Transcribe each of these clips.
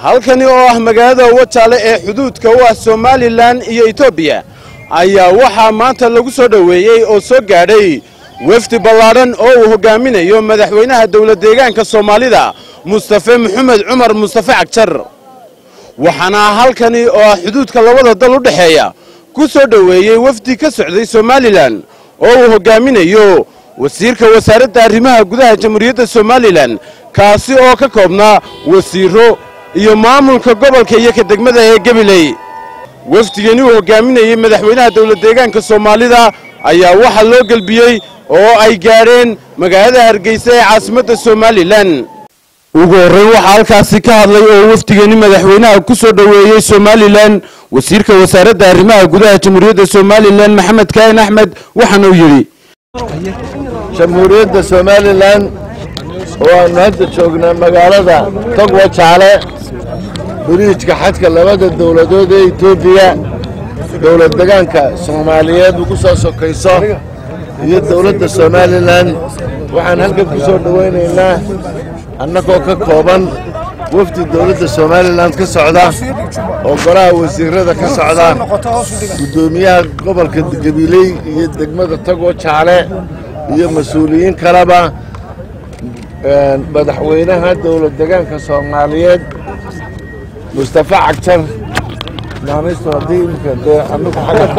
halkani oo ah magaalada wajaale ee xuduudka u ah somalilan iyo etoobiya ayaa waxaa maanta lagu soo dhoweeyey oo soo gaadhay wefdi ballaadhan oo uu hoggaaminayo madaxweynaha dawladdeegaanka soomaalida mustafe maxamed cumar mustafe cagjar waxaana halkani oo ah xuduudka labada dal u dhexeeya ku soo dhoweeyey wefdi ka socday somalilan oo uu hoggaaminayo wasiirka wasaaradda arrimaha gudaha jamhuuriyadda somalilan kaasi oo ka koobnaa wasiiro iyo maamulka gobolka iyo ka degmada ee gabiley wefdigani uu hoggaaminayey madaxweynaha dawladdeegaanka soomaalida ayaa waxaa loo gelbiyey oo ay gaadheen magaalada hargeysa ee caasimadda somalilan ugu horrayn waxaa halkaasi ka hadlay oo wefdigani madaxweynaha ku soo dhoweeyey somalilan wasiirka wasaaradda arrimaha gudaha jamhuuriyadda somalilan maxamed kaahin axmed waxaana uu yidhi jamhuuriyadda somalilan oo aanu hadda joognaa magaalada togwa jaale biriijka xadka labada dowladood ee etoobiya dowlad degaanka soomaaliyeed ugu soo sokayso iyo dowladda somalilan waxaan halkan ku soo dhowaynaynaa annagoo ka kooban wafdi dowladda somalilan ka socda oo golaha wasiirada ka socda guddoomiyaha gobolka gabiley iyo degmada tagoo jaale iyo mas-uuliyiin kaleba madaxweynaha dowlad degaanka soomaaliyeed mustafe cagjar naanistu haddii imika dee anigu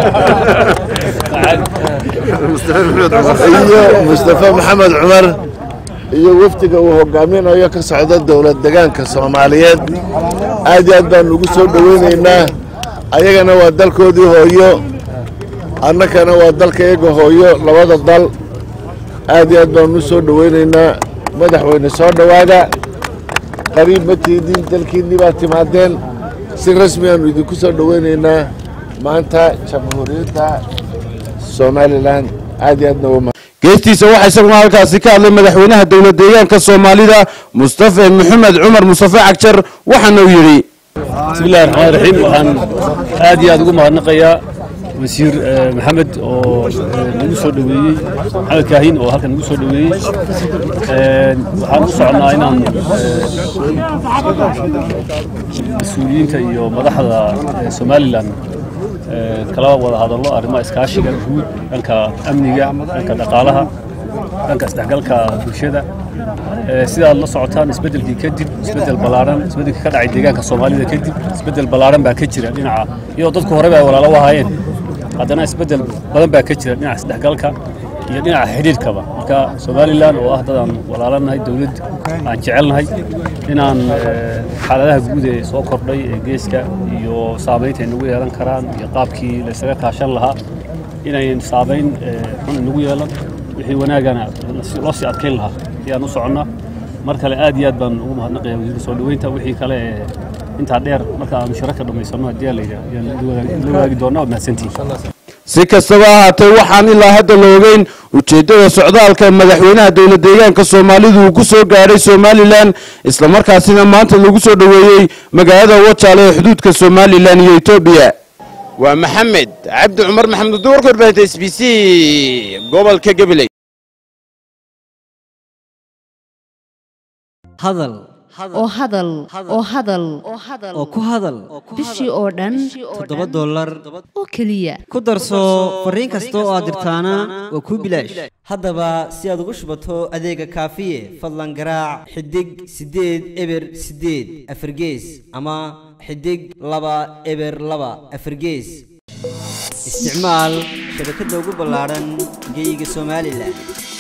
iyo mustafe maxamed cumar iyo wafdiga uu hogaaminayo ka socda dowlad degaanka soomaaliyeed aad iyo aad baanu ugu soo dhoweynaynaa ayagana waa dalkoodii hooyo annakana waa dalka iyaga hooyo labada dal aad iyo aad baanu u soo dhoweynaynaa madaxweyne soo dhowaada qariib ma tiidin dalkiinnii baa timaadeen si rasmi aanu idinku soo dhoweynaynaa maanta jamhuuriyadda somalilan aad iyo aadna waa geestiisa waxaa isaguna halkaasi ka hadlay madaxweynaha dowladdeegaanka soomaalida mustafe maxamed cumar mustafe cagjar waxaana uu yidhi bismillahi raxmaan raxiim waxaan aad iyo aad ugu mahadnaqayaa wasiir maxamed oo nagu soo dhoweeyey maxamed kaahin oo halkan nagu soo dhoweeyey waxaan u soconnaa inaan mas-uuliyiinta iyo madaxda somalilan kala wada hadallo arrimaha iskaashiga guud dhanka amniga dhanka dhaqaalaha dhanka isdhexgalka bulshada sidaad la socotaan isbeddelkii kadib isbeddel ballaaran isbeddelkii ka dhacay deegaanka soomaalida kadib isbeddel ballaaran baa ka jira dhinaca iyadoo dadku horeba ay walaalo u ahaayeen haddana isbeddel badan baa ka jira dhinaca isdhexgalka iyo dhinaca xidhiidhkaba marka somalilan oo ah dadaan walaalanahay dowlad aan jecelnahay inaan xaaladaha guud ee soo kordhay ee geeska iyo saamaynta ay nagu yeelan karaan iyo qaabkii laysaga kaashan lahaa inayn saamayn xun inagu yeelan wixii wanaagana loo sii adkayn lahaa ayaan u soconnaa mar kale aad iyo aad baan ugu mahadnaqaya wasiirka soo dhoweynta wixii kale ee intaa dheer marka aanu shirarka dhammaysanno haddii aa layidhaha ayaan la wadaagi doonnaa waad mahadsantihiin si kastaba ahaatee waxaan ilaa hadda la ogeyn ujeeddada socdaalka madaxweynaha dowladdeegaanka soomaalidu uu ku soo gaadhay somalilan islamarkaasina maanta lagu soo dhoweeyey magaalada wajaale ee xuduudka somalilan iyo etoobiya waa maxamed cabdi cumar maxamed duwarka warbaahinta s b c gobolka gabiley hadal oo hadal oo hadal oo ku hadal bishii oo dhan toddoba dollar oo keliya ku darso fariin kasta oo aad dirtaana waa kuu bilaash haddaba si aad ugu shubato adeega kaafiye fadlan garaac xidig siddeed eber siddeed afargees ama xidig laba eber laba afargees isticmaal shabakadda ugu ballaadhan geyga somalilan